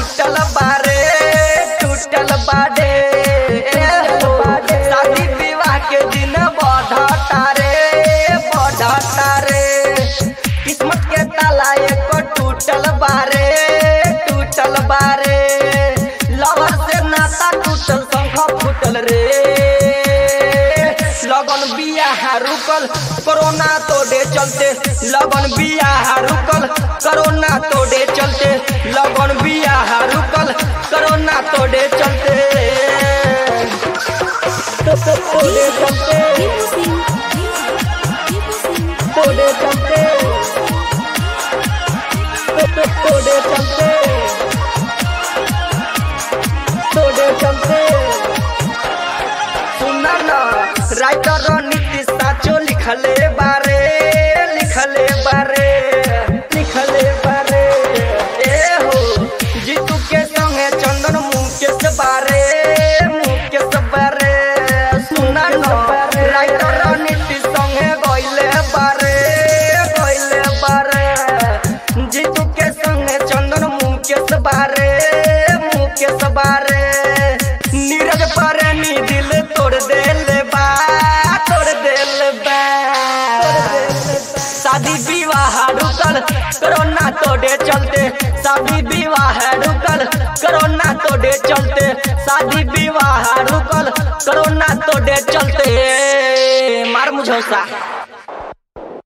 टूटल बारे टूटल बारे शादी विवाह के दिन बढ़ता रे बढ़ता रे किस्मत के ताला एक टूटल बारे टूटल बारे लवर से नाता टूटल शंख फूटल रे लगन बियाह रुकल कोरोना तोड़े चलते लगन बियाह रुकल कोरोना तोड़े चलते लगन बियाह रुकल कोरोना तोड़े चलते तो- तो- तोड़े चलते तोड़े चलते तो- तो- तोड़े चलते तोड़े चलते सुना ना राइटर नीतीश साचो लिखले बारे लिखले बारे लिखले बारे ए हो जीतू के संगे चंदन मुकेश बारे मुकेश बारे सुना ना राइटर नीतीश संगे गइले बारे गइले बारे जीतू के संगे चंदन मुकेश बारे मुकेश बारे नीरज पारे नी दिल तोड़ देले बा तोड़ देले बा शादी विवाह रुकल कोरोना तोड़े चलते शादी विवाह रुकल कोरोना तोड़े चलते शादी विवाह रुकल कोरोना तोड़े चलते मार मुझौसा